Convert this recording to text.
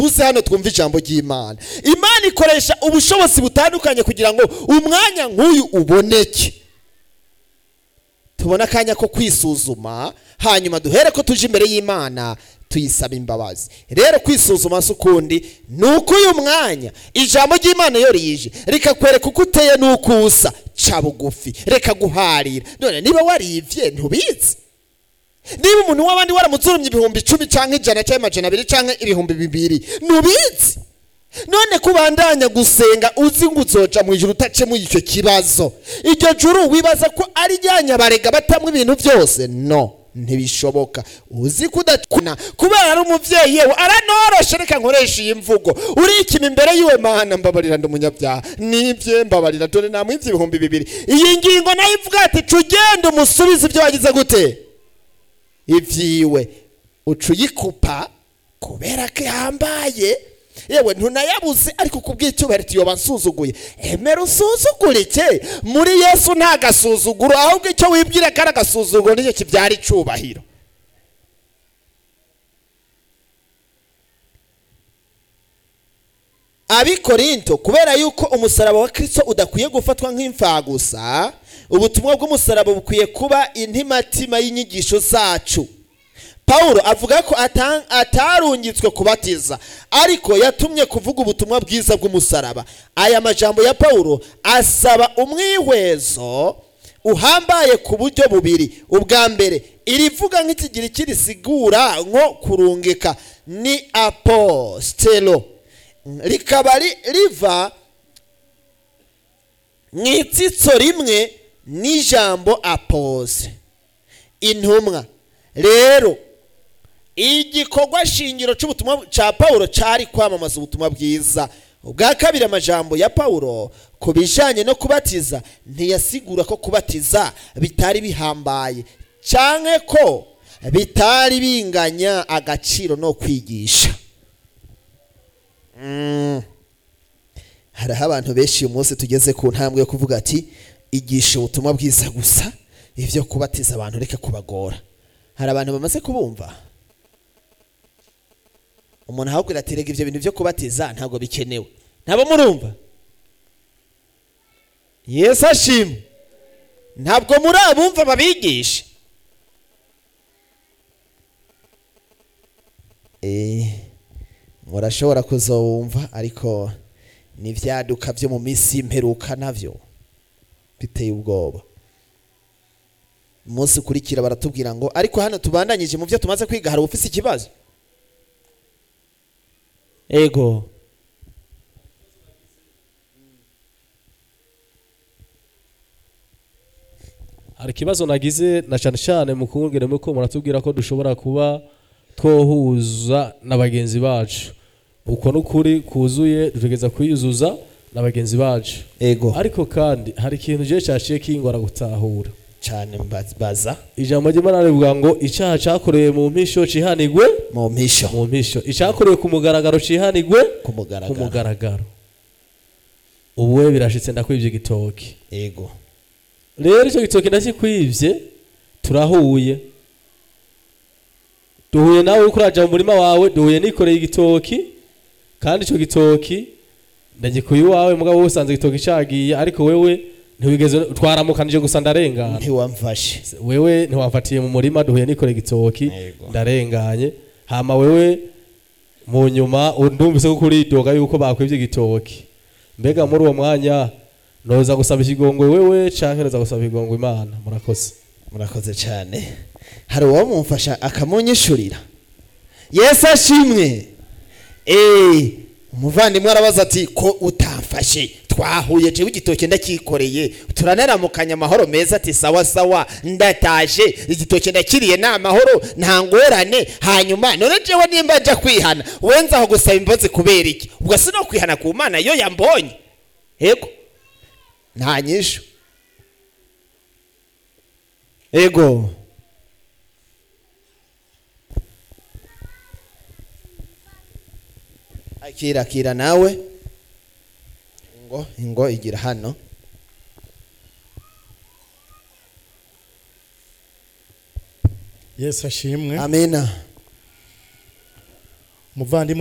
uze hano twumve ijambo ry'imana imana ikoresha ubushobozi butandukanye kugira ngo umwanya nk'uyu uboneke tubone akanya ko kwisuzuma hanyuma duhere ko tuje imbere y'imana tuyisaba imbabazi rero kwisuzuma si ukundi ni uko uyu mwanya ijambo ry'imana iyo rije rikakwereka uko uteye n'uko usa ca bugufi reka guharira none niba warivye ntubizi niba umuntu w'abandi waramuzurumye ibihumbi icumi cyangwa ijana cyangwa amajana abiri cyangwa ibihumbi bibiri ntubizi none kubandanya gusenga uzi ngo uzoja mu ijuru utacemo icyo kibazo iryo juru wibaza ko ari ryanyabarega batamwe ibintu byose no ntibishoboka uzi ko udakuna kubera ari umubyeyi yewe aranoroshe reka nkoresha iyi mvugo urikima imbere yiwe mana mbabarira ndi umunyabyaha nibye mbabarira dore namwivye ibihumbi bibiri iyi ngingo nayo ivuga ati ca ugenda umusubize ibyo wagize gute ivyiwe uca uyikupa kubera ko ihambaye yewe ntunayabuze ariko kubw'icyubahiro tuyoba nsuzuguye emera usuzugurike muri yesu nta gasuzuguro ahubwo icyo wibwira ko ari agasuzuguro nicyo kibyara icubahiro abikorinto kubera yuko umusaraba wa kristo udakwiye gufatwa nk'imfagusa ubutumwa bw'umusaraba bukwiye kuba intimatima y'inyigisho zacu pawulo avuga ko ata- atarungitswe kubatiza ariko yatumye kuvuga ubutumwa bwiza bw'umusaraba aya majambo ya pawulo asaba umwihwezo uhambaye ku buryo bubiri ubwa mbere irivuga nk'ikigiriki risigura nko kurungika ni apostelo rikaba ri- riva mu itsitso rimwe n'ijambo apose intumwa rero igikorwa shingiro cy'ubutumwa cya pawulo cyari kwamamaza ubutumwa bwiza ubwa kabiri amajambo ya pawulo ku bijyanye no kubatiza ntiyasigura ko kubatiza bitari bihambaye cyangwa ko bitari binganya agaciro no kwigisha Mm. hariho abantu benshi uyu munsi tugeze ku ntambwe yo kuvuga ati igisha ubutumwa bwiza gusa ibyo kubatiza abantu reka kubagora hari abantu bamaze kubumva umuntu ahubwira ati rega ibyo bintu byo kubatiza ntabwo bikenewe ntabwo murumva yesu ashimwe ntabwo muri abumva babigisha Eh, murashobora kuzowumva ariko n'ibyaduka byo mu minsi y'imperuka nabyo biteye ubwoba umunsi ukurikira baratubwira ngo ariko hano tubandanyije mu byo tumaze kwiga hari ufise ikibazo ego hari ikibazo nagize na cyane cyane mu kubwira ko muratubwira ko dushobora kuba twohuza na bagenzi bacu uko n'ukuri kuzuye dutegereza kuyuzuza na bagenzi bacu ego ariko kandi hari ikintu je cyaciye kingora gutahura cyane mbaz- baza ijambo ry'imana rivuga ngo icyaha cyakorewe mu mpisho cihanigwe mu mpisho mu mpisho icyakorewe ku mugaragaro cihanigwe ku ku mugaragaro mugaragaro ubu we birashitse ndakwibye igitoki ego rero icyo gitoki ndakikwibye turahuye duhuye nawe uriko uraja mu murima wawe duhuye nikoreye igitoki kandi icyo gitoki ndagikuye iwawe mugabo wowe usanze igitoki cagiye ariko wewe ntiwigeze twaramukanije gusa ndarengana ntiwamfashe wewe ntiwamfatiye mu murima duhuye nikoreye igitoki Yego. ndarenganye hama wewe mu nyuma ndumvise ko kuridoga yuko bakwibye igitoki mbega muri uwo mwanya noza gusaba ikigongwe wewe canke noza gusaba ikigongwe imana murakoze murakoze cyane hari uwamumfasha akamunyishurira yesu ashimwe eee umuvandimwe arabaza ati ko utamfashe twahuye jewe igitoki ndakikoreye turanaramukanya amahoro meza ati sawa sawa ndataje igitoki ndakiriye ni amahoro nta ngorane hanyuma none jewe nimba nja kwihana wenze aho gusaba imbabazi kubera iki ubwo si no kwihana ku mana iyo yambonye yego nta nyishu ego akira akira nawe ngo ngo igira hano yesu ashimwe amina umuvandimwe